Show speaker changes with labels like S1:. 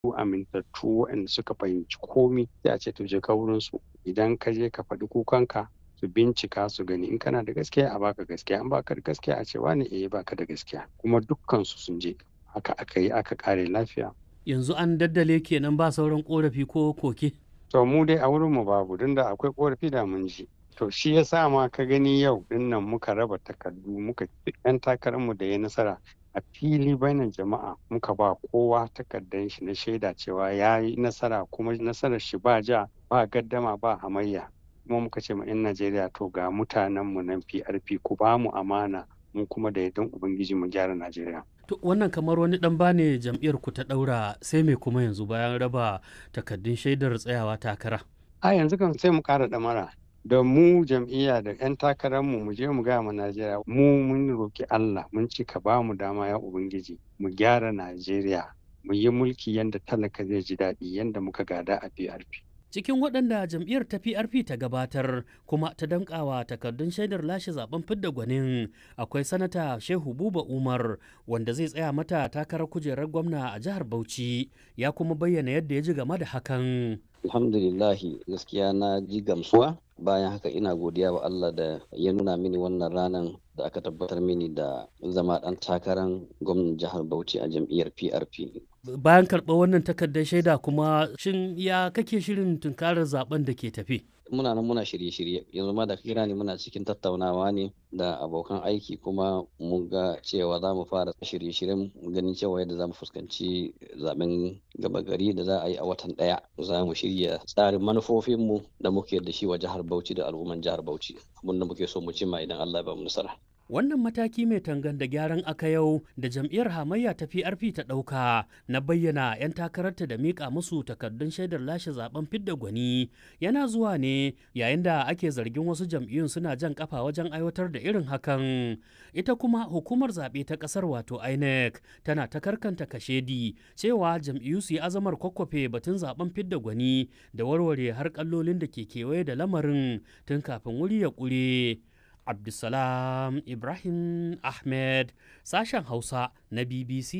S1: amintattu waɗanda suka fahimci komi sai a ce to je ka wurin su idan ka je ka faɗi kukanka su bincika su gani in kana da gaskiya a baka gaskiya in baka da gaskiya a ce wani eh baka da gaskiya kuma dukkan su sun je haka aka yi aka kare lafiya
S2: yanzu an daddale kenan ba sauran korafi ko koke
S1: to mu dai a wurin mu babu don da akwai korafi da mun ji to shi ya sa ma ka gani yau dinnan muka raba takardu muka yan takararmu da ya nasara a fili bainan jama'a muka ba kowa takardar shi na shaida cewa ya yi nasara kuma nasarar shi ba ja ba gaddama ba hamayya kuma muka ce ma 'yan najeriya to ga mutanenmu nan prp ku ba mu amana mu kuma da yardan ubangiji mu gyara najeriya
S2: to wannan kamar wani dan bane jam'iyyar ku ta daura sai me kuma yanzu bayan raba takardun shaidar tsayawa takara
S1: a yanzu kan sai mu kara damara da mu jam'iyya da 'yan takararmu mu je mu gaya ma Najeriya mu mun roki Allah mun ci ka ba mu dama ya Ubangiji mu gyara Najeriya mu yi mulki yadda talaka zai ji daɗi yadda muka gada a PRP.
S2: Cikin waɗanda jam'iyyar ta PRP ta gabatar kuma ta dankawa takardun shaidar lashe zaben fidda gwanin akwai sanata Shehu Buba Umar wanda zai tsaya mata takarar kujerar gwamna a jihar Bauchi ya kuma bayyana yadda ya ji game da hakan.
S3: Alhamdulillahi gaskiya na ji gamsuwa bayan haka ina godiya wa Allah da ya nuna mini wannan ranar da aka tabbatar mini da zama ɗan takarar gwamnan jihar Bauchi a jam'iyyar PRP.
S2: Bayan karɓar wannan takardar shaida kuma shin ya kake shirin tunkarar zaben da ke tafi?
S3: Muna nan muna shirye-shirye yanzu ma da kira ne muna cikin tattaunawa ne da abokan aiki kuma mun ga cewa za mu fara shirye-shiryen ganin cewa yadda za mu fuskanci zaben gaba gari da za a yi a watan ɗaya za mu shirya tsarin manufofinmu da muke da shi wa jihar Bauchi da al'umman jihar Bauchi abin da muke so mu cimma idan Allah ya ba mu nasara.
S2: Wannan mataki mai tangan da gyaran aka yau da jam'iyyar hamayya ta PRP ta ɗauka na bayyana 'yan takararta da miƙa musu takardun shaidar lashe zaben fidda gwani yana zuwa ne yayin da ake zargin wasu jam'iyyun suna jan kafa wajen aiwatar da irin hakan. Ita kuma hukumar zaɓe ta ƙasar wato INEC tana ta karkanta kashedi cewa jam'iyyu su yi azamar kwakwafe batun zaben fidda gwani da warware har kallolin da ke kewaye da lamarin tun kafin wuri ya ƙure. Abdulsalam Ibrahim Ahmed sashen Hausa na BBC